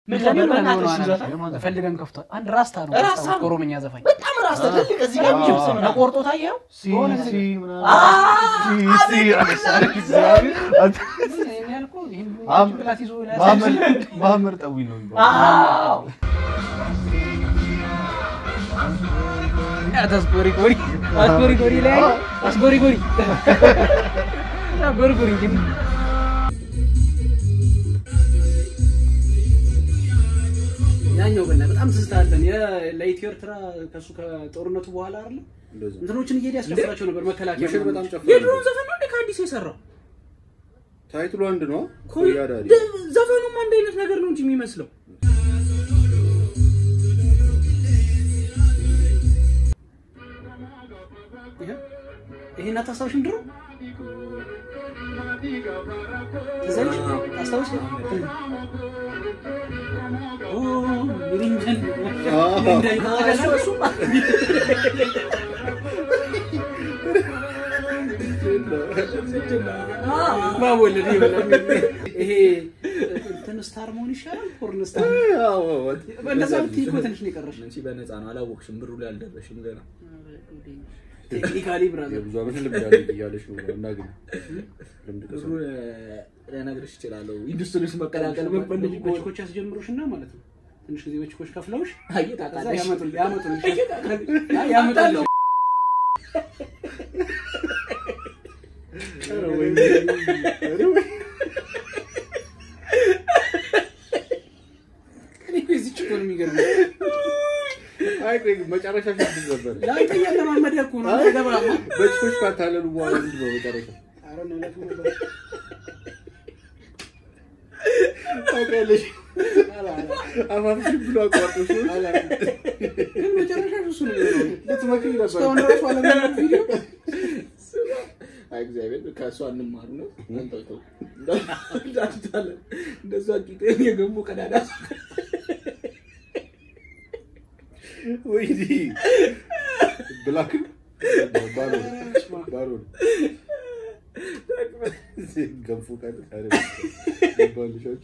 ምን ከኔ ነበር በእናትህ ሆነ እሱ ዘፈን? ፈልገን ከፍቷል። አንድ ራስታ ነው ራስታ ነው። ኦሮምኛ ዘፋኝ በጣም ራስ ትልቅ እዚህ ጋር ጅብስ ምናምን ተቆርጦ ታየው ሲ የሆነ ሲ ጊዜ- ምናምን አ- ሲ ሲ አለሳሪ እግዚአብሔር አንተ- ይሄን ያልኩህ ይሄን ማም- ጭንቅላት ይዞ ማመር ማመር ጠዊ ነው የሚባለው። አዎ አስጎሪ ጎሪ አስጎሪ ጎሪ ላይ አስጎሪ ጎሪ አስጎሪ ጎሪ እንጂ ያኛው በና በጣም ትዝታለን ለኢትዮ ኤርትራ ከሱ ከጦርነቱ በኋላ አይደለ እንደዚህ ነው። እንትኖችን እየሄደ ያስከፍላቸው ነበር መከላከያ ምሽግ ምናምን። በጣም ጨፍሮ የድሮን ዘፈን ነው እንደ ከአዲስ የሰራው ታይትሉ አንድ ነው። ኮይ- ኮያ ዳዲ ደ- ዘፈኑም አንድ አይነት ነገር ነው እንጂ የሚመስለው ይሄ ይሄን አታስታውሽም? ድሮ ትዘልሽ አስታውሽ? ኦ ሚሪንጀን እሱ- እሱም ማወለድ ይሄ እንትን ስታር መሆን ይሻላል። ፖርን ስታር በእንደዛ ብትይ እኮ ትንሽ ነው የቀረሽ። አንቺ በነፃ ነው አላወቅሽም፣ ብሩ ላይ አልደረሽም ገና። ቴክኒካሊ ብራዘር የብዙ ዓመት ልምድ አለኝ እያለሽ ነው እናግኝ ልምድ ብሩ ቀሰም ልነግርሽ እችላለሁ። ኢንዱስትሪ ውስጥ መቀላቀል የምትፈልጊ ከሆነ በችኮች ያስጀምሩሽና ማለት ነው ትንሽ ጊዜ በችኮች ከፍለውሽ ከዛ አየጣቃለሽ ያመጡል ያመጡልሽ ያ ያመጣልሽ ኧረ ወይኔ ኧረ ወይኔ እኔ እኮ የዚህች እኮ ነው የሚገርመው። አይ ቆይ መጨረሻ ፊት ነበር ለአንተ እያለማመደ እኮ ነው አይ ገባማ በጭኮች ካታለሉ በኋላ ምንድን ነው መጨረሻ ኧረ ነው ዕለቱ ነበር። ታውቂያለሽ አፋፍሽ ብሎ አቋርጦሽ ነው ግን መጨረሻ እሱ ነው የሚሆነው። ልትመክሪ ነበር እስካሁን ራሱ አለማመድ ቪዲዮ አይ እግዚአብሔር ከእሷ እንማር ነው። አንተው እንዳትታለ እንደሷ ቂጤን የገቡ ቀዳዳ ወይኔ ብላክን ባሮን ባሮን ገንፎ ካለ ታዲያ ይባልሻል።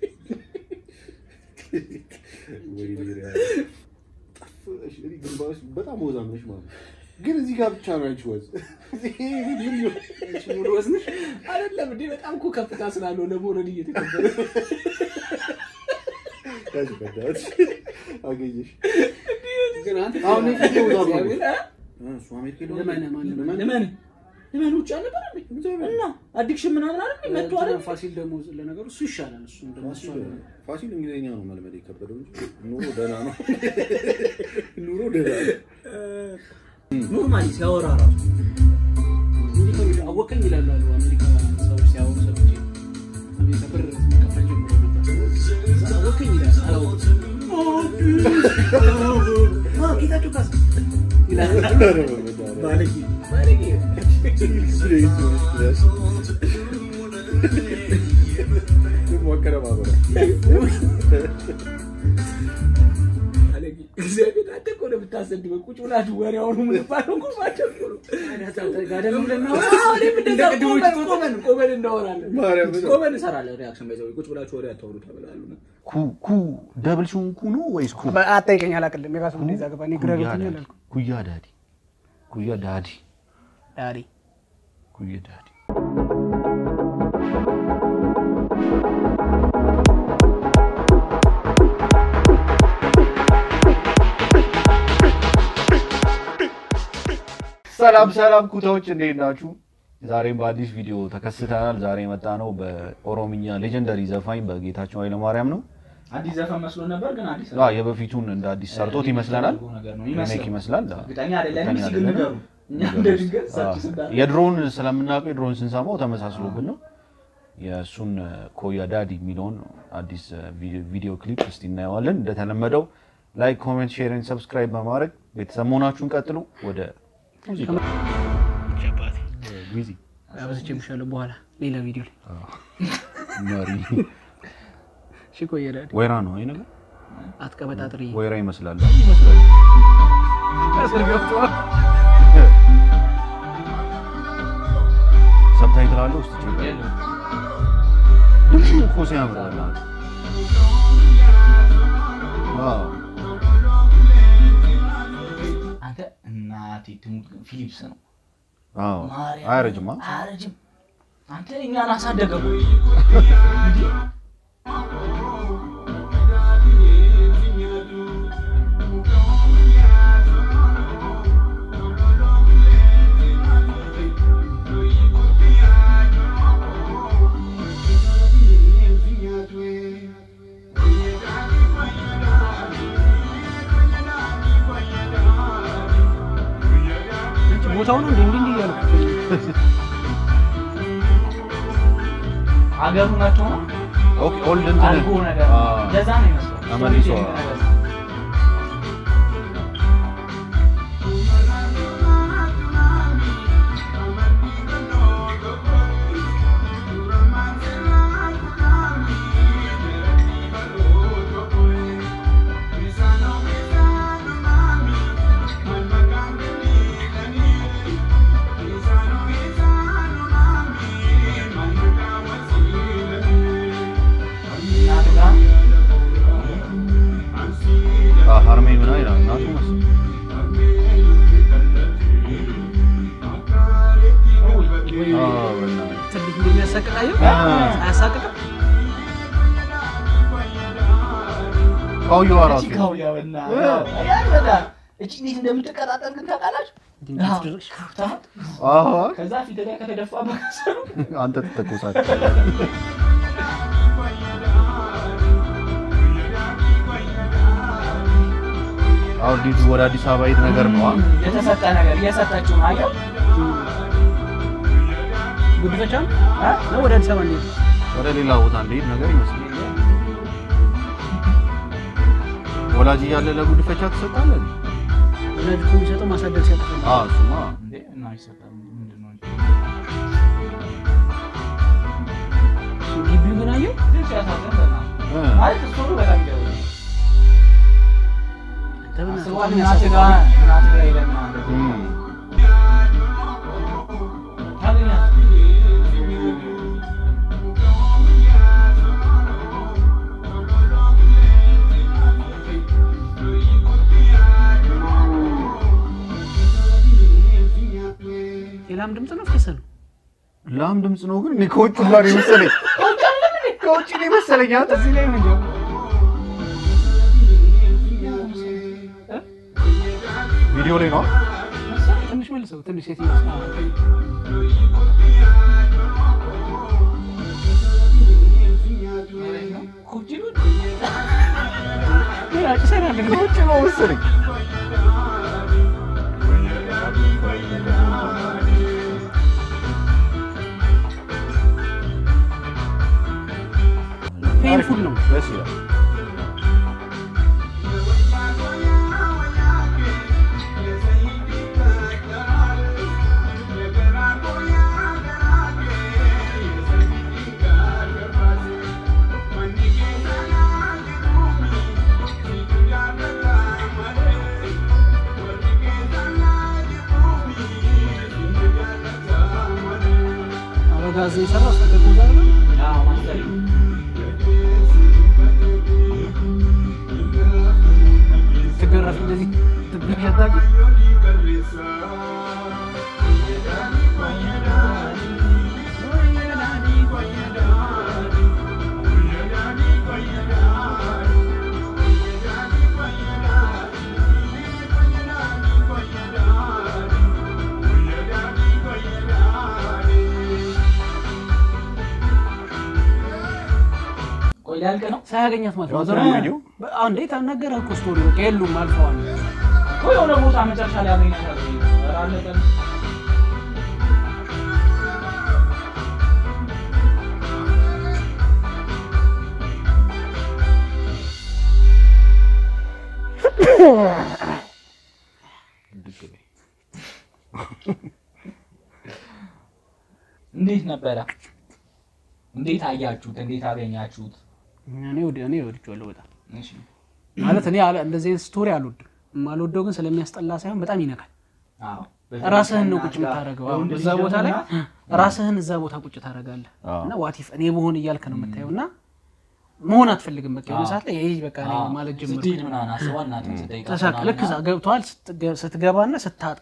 ወይኔ ሪያ ጠፍሽ። እኔ ግንባርሽ በጣም ወዛም ነሽ ማለት ነው። ግን እዚህ ጋር ብቻ ነው አንቺ ወዝ። ይሄ ምን ይሆን? አንቺ ሙሉ ወዝንሽ አይደለም እንዴ? በጣም እኮ ከፍታ ስላለው ለመውረድ እየተከበረ ያዥ በእናትሽ አገኘሽ። ግን አንተ አሁን እኔ ፊቴ ወዛም ነው። እግዚአብሔር እ እሱ አሜሪካ ሄዶ ለማን ለማን ለማን ለምን ለምን ውጭ አልነበረ እንዴ? እና አዲክሽን ምናምን አይደል እንዴ? መጥቶ አይደል? ፋሲል ደግሞ ለነገሩ እሱ ይሻላል። እሱ ደግሞ እሱ ፋሲል ፋሲል እንግሊዝኛ ነው መልመድ የከበደው እንጂ ኑሮ ደህና ነው። ኑሮ ደህና ነው። ኖርማሊ ሲያወራ ራሱ እንዲህ ነው የሚለው። አወቀኝ ይላሉ አሉ አሜሪካ ሰዎች ሲያወሩ ሰምቼ አሜሪካ ብር መከፈል ጀምሮ ነበር። አወቀኝ ይላል አላወቅም። አዎ፣ ጌታቸው ካሳ ይላል። ኧረ በመድኃኒዓለም። ባለጌ ባለጌ ደግሞ አቀነባበረ። ባለጌ እግዚአብሔር አንተ እኮ ነው የምታሰድበው። ቁጭ ብላችሁ ወሬ አውሩ የምንባለው እኮ ማቸው እኮ ነው። ጋደም ብለን ነው አዎ፣ እኔም እንደዛ እንደ ቅድሞቹ ቆመን ቆመን ቆመን እናወራለን። ማርያም ነው። ቆመን እንሰራለን ሪያክሽን በዛው ቁጭ ብላችሁ ወሬ አታውሩ ተብላሉ። ኩ ኩ ደብል ሲሆን ኩ ነው ወይስ ኩ? አጠይቀኝ አላቅልም። የራሱ እንደዛ ገባ እኔ ግራ ኩያ ገብቶኛል ዳዲ። አልኩ። ኩያ ዳዲ ኩያ ዳዲ ዳዲ ኩያ ዳዲ ሰላም ሰላም ኩታዎች እንዴት ናችሁ? ዛሬም በአዲስ ቪዲዮ ተከስተናል። ዛሬ የመጣ ነው በኦሮምኛ ሌጀንደሪ ዘፋኝ በጌታቸው ኃይለማርያም ነው። አዲስ ዘፈን መስሎ ነበር ግን አዲስ አዎ፣ የበፊቱን እንደ አዲስ ሰርቶት ይመስለናል። ነገር ነው ሪሜክ ይመስላል። እርግጠኛ አይደለንም። እርግጠኛ እስኪ ግን አይደለንም። ንገሩ። እኛ እንደ ድንገት ሰርች ስንዳለ የድሮውን ስለምናውቀው የድሮውን ስንሰማው ተመሳስሎብን ነው። የእሱን ኮያ ዳዲ የሚለውን አዲስ ቪዲዮ ክሊፕ እስቲ እናየዋለን። እንደተለመደው ላይክ፣ ኮሜንት፣ ሼርን ሰብስክራይብ በማድረግ ቤተሰብ መሆናችሁን ቀጥሉ። ወደ ሙዚቃ ጊዜ አበስቼ ምሻለሁ በኋላ ሌላ ቪዲዮ ላይ መሪ እሺ። ቆየ ዳዲ ወይራ ነው አይ ነገር አትቀበጣጥሪ። ወይራ ይመስላል ይመስላል። ከስር ገብቷል። ሰብታይትል አለው ውስጥ ድምፁ እኮ ሲያምር በእናትህ። የተጠቀሙት ግን ፊሊፕስ ነው። አዎ ማርያም አያረጅማ አያረጅም። አንተ እኛን አሳደገ እኮ። ቦታው ነው እንዴ እንዲህ እንዲህ እያልኩ አገሩ መጥቶ ነው ኦኬ ኦልድ እንትን አልጎ ነገር አ፣ እንደዛ ነው ይመስለው። ተመልሶ፣ ስቶሪ ቴሊንግ ነገር። እናት ጋር አ፣ ሀርሜ ምና ይላል እናቱ መሰለኝ። ወይ አ፣ በእናትህ። ትልቅ እንደሚያሳቅቃየው አ፣ አያሳቅቅም? ካውየዋ ራሱ ቺካው ያበና ያ በጣም እቺ እንዴት እንደምትቀጣጠል ግን ታውቃላችሁ? እንዴት ትደረግሽ? ታህት አዎ፣ ከዛ ፊት ላይ ከተደፋ በከሰሩ አንተ ትተኮሳለህ። አሁን ልጁ ወደ አዲስ አበባ የት ነገር ነው? አ? የተሰጠ ነገር እየሰጠችው ነው። አየው ጉድፈቻ ነው ነው ወደ አዲስ አበባ እንሂድ። ወደ ሌላ ቦታ እንደሄድ ነገር ይመስላል። ወላጅ እያለ ለጉድፈቻ ትሰጣለህ? ወላጅ እኮ የሚሰጠው ማሳደግ ሲያቅት ነው። አዎ፣ እሱማ እንዴ እና ይሰጣል ምንድን ነው? ግቢው ግን አየው ግን ሲያሳዝን በእናትህ እ፣ ማለት እሱ ነው በጣም ይገርም። ተብና አስበዋል እናት ጋር እናት ጋር ሄደህ ምናምን እንደዚህ እም፣ ታገኛለህ። የላም ድምፅ ነው ፈሰ ነው ላም ድምፅ ነው ግን እኔ ከውጭ ጋር የመሰለኝ ከውጭ ነው የመሰለኝ። አንተ እዚህ ላይ ምን ጀምሮ ቪዲዮ ላይ ነው ትንሽ መልሰው ትንሽ ሴት ይመስላል ኩብጂ ነው ይሰራል ከውጭ ነው መሰለኝ። ፔንፉል ነው ደስ ይላል። አበጋዝ የሰራው እሱ ከዛ ነው አዎ ማስተር ትገረፍ እንደዚህ ትብሽ አታውቂ ቆይ ሊያልቅ ነው ሳያገኛት ማለት ነው ያው ዘመኑ ቪዲዮ አንዴ ታናገረህ እኮ ስቶሪ በቃ የሉም አልፈዋል እኮ የሆነ ቦታ መጨረሻ ላይ ያገኛታል። ኧረ አለቀ። እንዴት ነበረ? እንዴት አያችሁት? እንዴት አገኛችሁት? እኔ ወደ እኔ ወድጄዋለሁ በጣም እሺ ማለት እኔ አለ- እንደዚህ አይነት ስቶሪ አልወድም የማልወደው ግን ስለሚያስጠላ ሳይሆን በጣም ይነካል አዎ ራስህን ነው ቁጭ የምታደርገው አሁን እዛ ቦታ ላይ ራስህን እዛ ቦታ ቁጭ ታደርጋለህ አዎ። እና ዋቲፍ እኔ በሆን እያልክ ነው የምታየው እና መሆን አትፈልግም በቃ የሆነ ሰዓት ላይ ይሄ በቃ እኔ ማለት ጀምር ስትሄድ ምናምን አስባ እናትን ስጠይቃት ተሳቅ ልክ እዛ ገብተዋል ስትገ- ስትገባና ስታጣት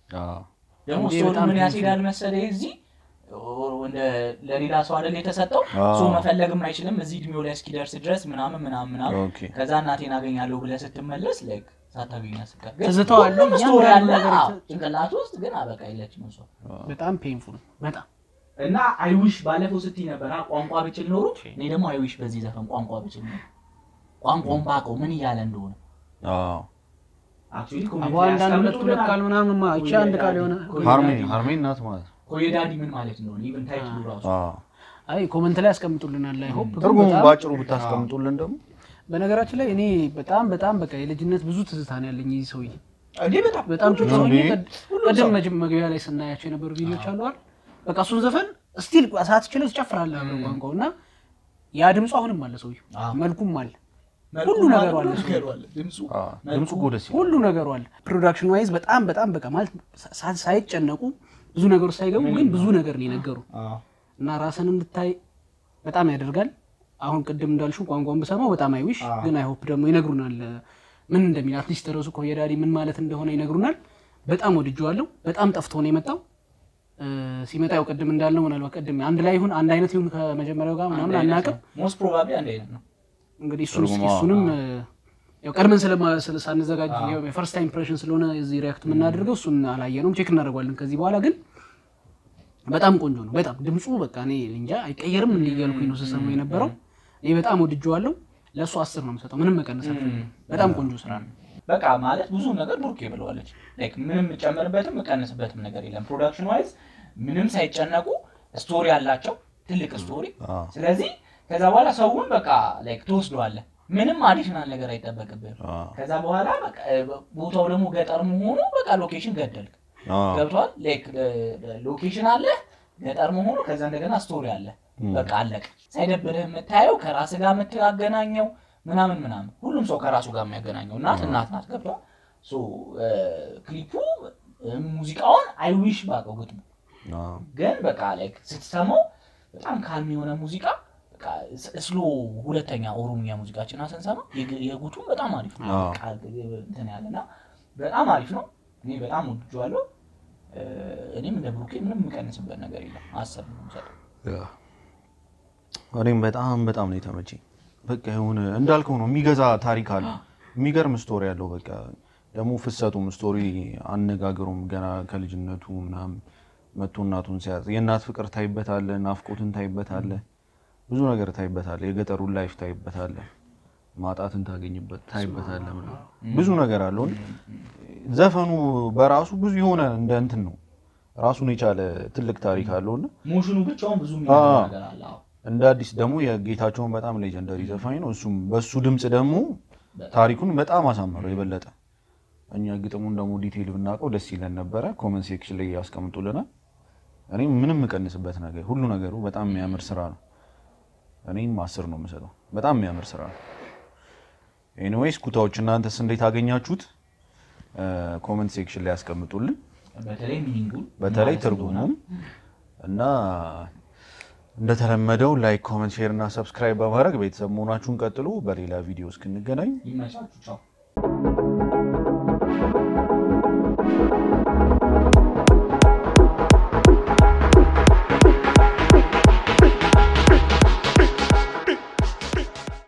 አዎ። ደግሞ እንዴ ስቶሪ በጣም ምን ፔንፉል ያስሄዳል መሰለህ እዚህ እንደ ለሌላ ሰው አይደል የተሰጠው አዎ። ሰው መፈለግም አይችልም እዚህ እድሜው ላይ እስኪደርስ ድረስ ምናምን ምናምን ምናምን ኦኬ። ከዛ እናቴን አገኛለሁ ብለህ ስትመለስ ላይክ ሳታገኛ ስቀር ግን ትዝታው አለ፣ ሁሉም ስቶሪ እያንዳንዱ አለ ነገር አዎ፣ የተ- ጭንቅላት ውስጥ ግን አበቃ የለችም እሷ በጣም ፔንፉል በጣም እና አይዊሽ ባለፈው ስትይ ነበር አ፣ ቋንቋ ብችል ኖሮ እኔ ደግሞ አይዊሽ በዚህ ዘፈን ቋንቋ ብችል ኖሮ ቋንቋውን ባውቀው ምን እያለ እንደሆነ አዎ። አክቹዋሊ አቦ አንዳንድ ሁለት ሁለት ቃል ምናምን ማ እቺ አንድ ቃል የሆነ ሃርሜን ሃርሜን ናት ማለት ነው። ኮየዳዲ ምን ማለት እንደሆነ ኢቨን ታይትሉ ራሱ አዎ። አይ ኮመንት ላይ ያስቀምጡልናል ላይ ሆፕ ትርጉሙን ባጭሩ ብታስቀምጡልን ደግሞ በነገራችን ላይ እኔ በጣም በጣም በቃ የልጅነት ብዙ ትዝታ ነው ያለኝ ይህ ሰውዬ እንዴ በጣም በጣም ጭጭ ሆኜ እንዴ? ቀድ- ቅድም መጀ- መግቢያ ላይ ስናያቸው የነበሩ ቪዲዮች አሉ አይደል? በቃ እሱን ዘፈን ስቲል ሳትችለው ትጨፍራለህ አብረው ቋንቋው እና ያ ድምፁ አሁንም አለ ሰውዬው አዎ። መልኩም አለ መልኩ ሁሉ ነገሩ ሁሉ አለ እሱ። ነገሩ አለ ድምፁ አዎ፣ ድምፁ እኮ ደስ ይላል። ሁሉ ነገሩ አለ ፕሮዳክሽን ዋይዝ በጣም በጣም በቃ ማለት ሳ- ሳይጨነቁ ብዙ ነገሮች ሳይገቡ ግን ብዙ ነገር ነው የነገሩ እና ራስን እንድታይ በጣም ያደርጋል። አሁን ቅድም እንዳልሽው ቋንቋውን ብሰማው በጣም አይዊሽ ግን አይሆፕ ደግሞ ይነግሩናል ምን እንደሚል አትሊስት ተረሱ ኮየዳዲ ምን ማለት እንደሆነ ይነግሩናል። በጣም ወድጄዋለሁ። በጣም ጠፍቶ ነው የመጣው እ፣ ሲመጣ ያው ቅድም እንዳልነው ምናልባት ቅድም አንድ ላይ ይሁን አንድ አይነት ይሁን ከመጀመሪያው ጋር ምናምን አናውቅም። ሞስት ፕሮባብሊ አንድ አይነት ነው እንግዲህ እሱን እስኪ ትርጉሙ፣ እሱንም እ፣ ያው ቀድመን ስለማ- ስለ- ሳንዘጋጅ የፈርስት ታይም ኢምፕሬሽን ስለሆነ እዚህ ሪያክት የምናደርገው እሱን አላየነውም፣ ቼክ እናደርጓለን ከዚህ በኋላ ግን በጣም ቆንጆ ነው። በጣም ድምፁ በቃ እኔ እንጃ አይቀየርም እንዲ እያልኩኝ ነው ስሰማው የነበረው። እኔ በጣም ወድጄዋለሁ። ለእሱ አስር ነው የምሰጠው። ምንም መቀነስ አልፈልግም። በጣም ቆንጆ ስራ ነው። በቃ ማለት ብዙ ነገር ቡርኬ ብለዋለች። ላይክ ምንም የምጨምርበትም የምቀንስበትም ነገር የለም። ፕሮዳክሽን ዋይዝ ምንም ሳይጨነቁ ስቶሪ አላቸው፣ ትልቅ ስቶሪ። አዎ። ስለዚህ ከዛ በኋላ ሰውን በቃ ላይክ ትወስደዋለህ። ምንም አዲሽናል ነገር አይጠበቅብህም። አዎ። ከዛ በኋላ በቃ ቦታው ደግሞ ገጠር መሆኑ በቃ ሎኬሽን ገደልክ። አዎ። ገብቷል። ላይክ ሎኬሽን አለ ገጠር መሆኑ፣ ከዛ እንደገና ስቶሪ አለ። በቃ አለቅ። ሳይደብርህ የምታየው ከራስ ጋር የምታገናኘው ምናምን ምናምን፣ ሁሉም ሰው ከራሱ ጋር የሚያገናኘው እናት እናት ናት። ገብቷል። ሶ ክሊፑ ሙዚቃውን አይዊሽ ባቀው ግጥሙ አዎ። ግን በቃ ላይክ ስትሰማው በጣም ካልም የሆነ ሙዚቃ በቃ ስሎ ሁለተኛ ኦሮምኛ ሙዚቃችን ስንሰማ የግ- የጉቱም በጣም አሪፍ ነው። አዎ። በቃ እንትን ያለና በጣም አሪፍ ነው። እኔ በጣም ወድጄዋለሁ። እ፣ እኔም እንደ ብሩኬ ምንም የምቀንስበት ነገር የለም። አሰብ ነው የምሰጠው። ያ። እኔም በጣም በጣም ነው የተመቸኝ። በቃ የሆነ እንዳልከው ነው የሚገዛ ታሪክ አለ፣ የሚገርም ስቶሪ አለው። በቃ ደግሞ ፍሰቱም ስቶሪ አነጋገሩም ገና ከልጅነቱ ምናምን መቶ እናቱን ሲያዝ የእናት ፍቅር ታይበታለ፣ ናፍቆትን ታይበታለ፣ ብዙ ነገር ታይበታለ፣ የገጠሩን ላይፍ ታይበታለ፣ ማጣትን ታገኝበት ታይበታለ፣ ምናምን ብዙ ነገር አለው። ዘፈኑ በራሱ ብዙ የሆነ እንደ እንትን ነው ራሱን የቻለ ትልቅ ታሪክ አለውና ሞሽኑ ብቻውን ብዙ የሚለው አዎ። ነገር አለ። አዎ። እንደ አዲስ ደግሞ የጌታቸውን በጣም ሌጀንደሪ ዘፋኝ ነው። እሱም በሱ ድምፅ ደግሞ ታሪኩን በጣም አሳመረው የበለጠ። እኛ ግጥሙን ደግሞ ዲቴይል ብናውቀው ደስ ይለን ነበረ። ኮመንት ሴክሽን ላይ ያስቀምጡልናል። እኔም ምንም የምቀንስበት ነገር ሁሉ ነገሩ በጣም የሚያምር ስራ ነው። እኔም አስር ነው የምሰጠው። በጣም የሚያምር ስራ ነው። ኤኒዌይስ ኩታዎች እናንተስ እንዴት አገኛችሁት? ኮመንት ሴክሽን ላይ ያስቀምጡልን። በተለይ ሚኒንጉን በተለይ ማለት ትርጉሙም እና እንደተለመደው ላይክ፣ ኮመንት፣ ሼር እና ሰብስክራይብ በማድረግ ቤተሰብ መሆናችሁን ቀጥሉ። በሌላ ቪዲዮ እስክንገናኝ ይመቻችሁ። ቻው